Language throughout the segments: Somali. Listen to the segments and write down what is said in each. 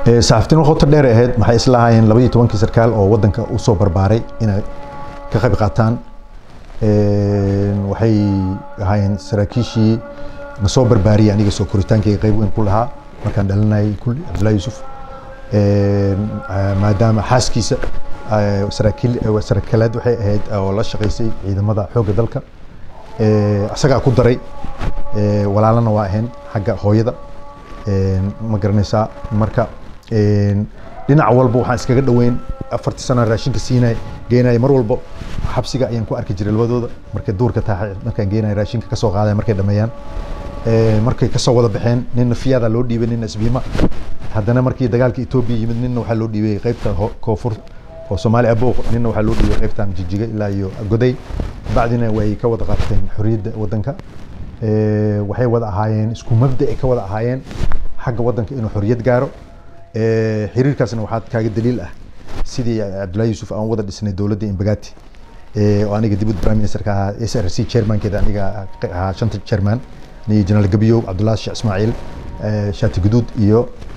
saxaaftiin qoto dheer ahayd maxay isla ahaayeen laba iyo tobankii sarkaal oo wadanka usoo barbaaray inay ka qayb qaataan waxay ahaayeen saraakiishii na soo barbaariyay aniga soo koritaankayga qayb weyn ku lahaa markaan dhalinayay kulli cabdullahi yuusuf maadaama xaaskiisa saraakiil saraakiilaad waxay ahayd oo la shaqaysay ciidamada xoogga dalka isagaa ku daray walaalana waa ahayn xagga hooyada ma garanaysaa marka dhinac walba waxaan iskaga dhoweyn afartii sano raashinka siinay geenaya mar walba xabsiga ayaan ku arki jiray labadooda markay duurka tahay markaan geenaya raashinka kasoo qaadaya markay dhameeyaan markay kasoo wada baxeen ninna fiyaada loo dhiibay ninna isbiima haddana markii dagaalka etoobiya yimid ninna waxaa loo dhiibay qaybta koonfur oo soomaali abooq ninna waxaa loo dhiibay qaybtan jijiga ilaa iyo goday bacdina way ka wada qaateen xorriyadda waddanka waxay wada ahaayeen isku mabda ay ka wada ahaayeen xagga waddanka inuu xorriyad gaaro xiriirkaasna waxaa kaaga daliil ah sidii cabdullahi yuusuf aan wada dhisnay dowladda imbagati oo aniga dibud prime ministerka ahaa s r c chairmankeeda aniga ahaa shanta chairman aniga jeneraal gabiyow cabdullahi sheekh ismaaciil shaati guduud iyo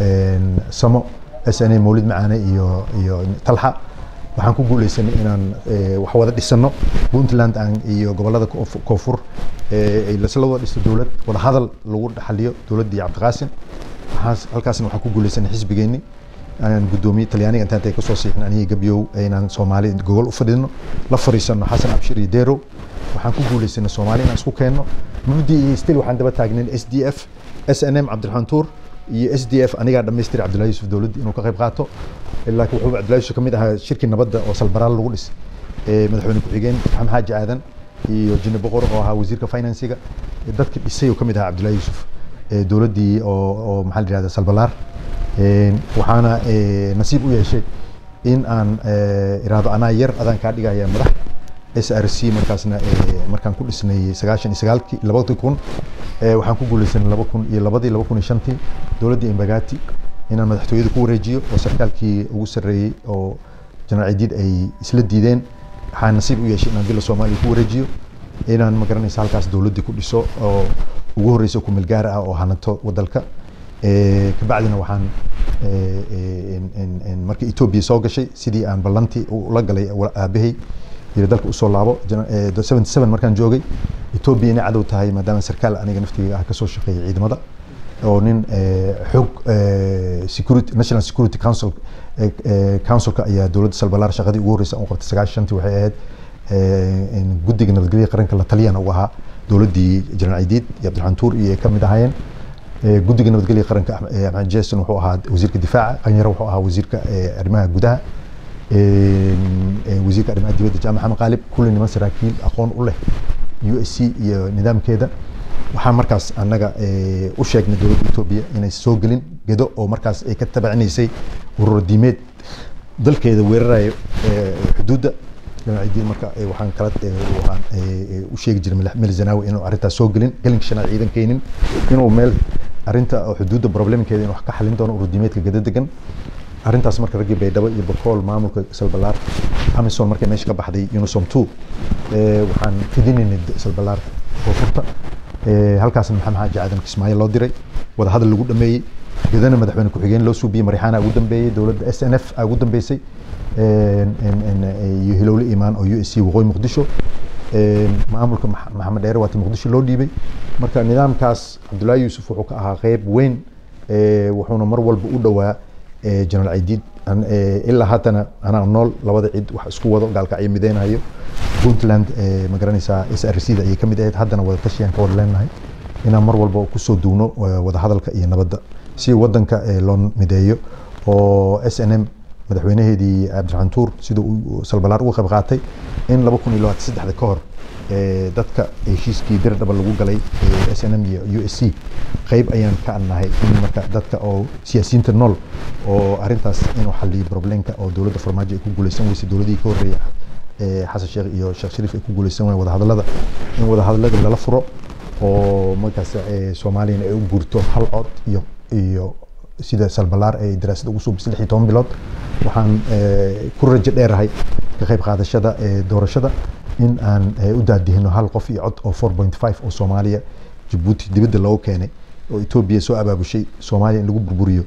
samo s n a mawlid macaane iyo iyo talxa waxaan ku guuleysanay inaan wax wada dhisano puntland aan iyo gobolada koonfur ay lasla wada dhisto dowlad wada hadal lagu xaliyo dowladdii cabdiqaasim halkaasna waxaan ku guuleysanay xisbigeenni aan guddoomiye talyaaniga intaan tay kasoo siixin aniga gabyow inaan soomaali gogol u fadhino la fariisano xasan abshir iyo derow waxaan ku guuleysanay soomaali inaan isku keenno mubdi iyo stil waxaan daba taagnayn s d f s n m cabdiraxmaan tuur iyo s d f anigaa dhamaystiri cabdullahi yuusuf dowladdii inuu ka qayb qaato laakiin wuxuu cabdullahi yuusuf kamid ahaa shirkii nabadda oo salbaraal lagu dhis madaxweyne ku-xigeen maxamed xaaji aadan iyo jine boqor oo ahaa wasiirka finansiga dadkii dhisay oo kamid ahaa cabdullahi yuusuf dowladdii oo oo maxaa la yihahda salbalaar waxaana nasiib u yeeshay in aan iraado anaa yar adaan kaa dhigaya madax s r c markaasna markaan ku dhisnay sagaashan iyo sagaalkii labadii kun waxaan ku guuleysanay laba kun iyo labadii laba kun iyo shantii dowladdii imbagati inaan madaxtooyada ku wareejiyo oo sarkaalkii ugu sarreeyey oo jeneraal cidiid ay isla diideen waxaan nasiib u yeeshay inaan bila soomaaliya ku wareejiyo inaan ma garanaysa halkaas dowladdii ku dhiso oo ugu horreysa kumeel gaar ah oo hananto wadalka kabacdina waxaan markii etoobiya soo gashay sidii aan ballantii ula galay aabahay iyo dalka usoo laabo seventy seven markaan joogay etoobiya inay cadow tahay maadaama sarkaal aniga naftiyga ah kasoo shaqeeyay ciidamada oo nin xoog security national security council councilka ayaa dowladda salbalaar shaqadii ugu horreysa u qabtay sagaashantii waxay ahayd guddiga nabadgelyada qaranka la taliyana ugu ahaa dowladdii jeneraal cidiid iyo cabdiraxmaan tuur iyo ka mid ahaayeen guddiga nabadgelyada qaranka axmed jason wuxuu ahaa wasiirka difaaca qanyaro wuxuu ahaa wasiirka arrimaha gudaha wasiirka arrimaha dibadda jaamac maxamed qaalib kulli niman saraakiil aqoon u leh u s c iyo nidaamkeeda waxaan markaas annaga u sheegnay dowladda etoobiya inay soo gelin gedo oo markaas ay ka tabacinaysay ururo diimeed dalkeeda weerarayo xuduudda ciidiin marka waxaan kala waxaan u sheegi jiray meel zanaawi inuu arrintaas soo gelin gelinka shanaad ciidan keenin inuu meel arrinta xuduudda problemkeeda inuu wax ka xalin doono urur diimeedka gada degan arrintaas marka raggii baydhabo iyo bakool maamulka salbalaar amison markay meesha ka baxday unisom two waxaan fidinaynay salbalaar koonfurta halkaasna maxamed xaaji aadan kismaayo loo diray wada hadal lagu dhameeyey gedana madaxweyne ku-xigeen loo suubiyey marixaana ugu dambeeyey dowladda s n f a ugu dambeysay iyo hilowle imaan oo u s c waqooyi muqdisho maamulka maxamed dheere waati muqdisho loo dhiibay marka nidaamkaas cabdullaahi yuusuf wuxuu ka ahaa qeyb weyn wuxuuna mar walba u dhowaa jeneraal cidiid ilaa haddana anaa nool labada cid wax isku wado gaalkacyo mideynayo puntland ma garanaysaa s r c da ayay kamid ahayd haddana wada tashiyaan ka wada leenahay inaan mar walba kusoo duugno wada hadalka iyo nabadda si wadanka loo mideeyo oo s n m madaxweynaheedii cabdiraxmaan tuur sida uu salbalaar uga qayb qaatay in laba kun iyo labaatan saddexda ka hor dadka heshiiskii dirdhaba lagu galay s n m iyo u s c qayb ayaan ka adnahay in marka dadka oo siyaasiyiinta nool oo arrintaas inuu xaliyo problemka oo dowladda farmaajo ay ku guuleysan weysay dowladihii ka horreeyay xasan sheekh iyo sheekh shariif ay ku guuleysan wayeen wadahadallada in wadahadallada lala furo oo markaas soomaaliyana ay u guurto hal cod iyo iyo sida salbalaar ay daraasada ugu soo bisay lix iyo toban bilood waxaan ku rajo dheerahay ka qayb qaadashada doorashada in aan u daadihino hal qof iyo cod oo four point five oo soomaaliya jabuuti dibadda loogu keenay oo etoobiya soo abaabushay soomaaliya in lagu burburiyo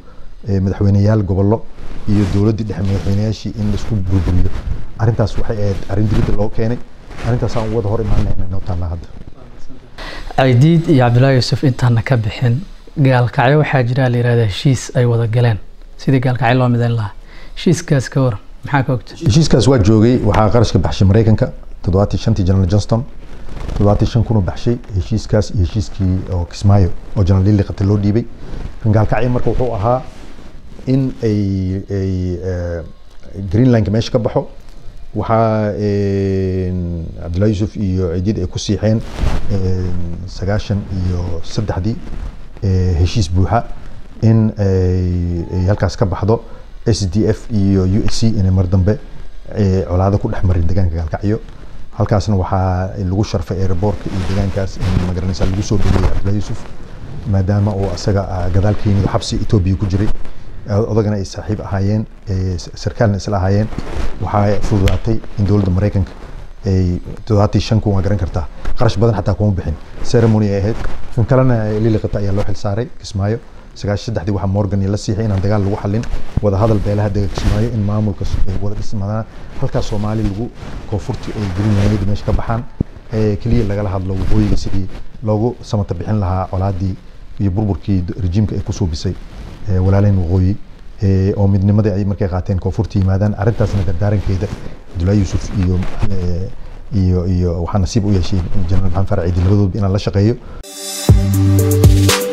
eh, madaxweyneyaal gobollo iyo dowladdii dhexe madaxweyneyaashii in laisku burburiyo arrintaas waxay ahayd arrin dibadda loo keenay arrintaas aan wada hor imaanayna inoo taallaa hadda caydiid iyo cabdullaahi yuusuf intaana ka bixin gaalkacyo waxaa jira la yihahda heshiis ay wada galeen sidii gaalkacyo loo midayn lahaa heshiiskaas ka waran maxaa ka ogta heshiiskaas waa joogay waxaa qarashka baxshay maraykanka toddobaatii shantii general johnston toddobaatii shan kun u baxshay heshiiskaas iyo heshiiskii oo kismaayo oo general lili qata loo dhiibay kan gaalkacyo marka wuxuu ahaa in ay ay eh, greenlandka meesha ka baxo waxaa cabdullahi yuusuf iyo ciidid ay ku siixeen sagaashan iyo saddexdii eh, heshiis buuxa in ay ay halkaas ka baxdo s d f iyo u s c inay mar dambe eh, colaado ku dhex marin deegaanka gaalkacyo halkaasna waxaa lagu sharfay aeroboortka iyo deegaankaas in magaranaysa lagu soo dhaweeyay cabdullahi yuusuf maadaama uu asaga ah, gadaal ka yimid oo xabsi etoobiya ku jiray odagana ay saaxiib ahaayeen eh, sarkaalna isla ahaayeen waxaa fududaatay in dowladda maraykanka ay toddobaatii shan kun waa garan kartaa qarash badan xataa kuma bixin ceremony ay ahayd kan kalena liliqata ayaa loo xil saaray kismaayo sagaashan saddexdii waxaa morgan la siixay inaan dagaal lagu xalin wada hadal beelaha dega kismaayo in maamulka s- ay wada dhismadaan halkaas soomaali lagu koonfurti ay greenland meesha ka baxaan ee keliya lagala hadlo waqooyiga sidii loogu samata bixin lahaa colaadii iyo burburkii d- rejiimka ay ku suubisay ee walaaleen waqooyi ee oo midnimadii ay markay qaateen koonfurta yimaadaan arrintaasna dardaarankeeda cabdullaahi yuusuf iyo ee, iyo iyo waxaa nasiib u yeeshay jenaraal maxamed farac ciidi labadoodba inaan la shaqeeyo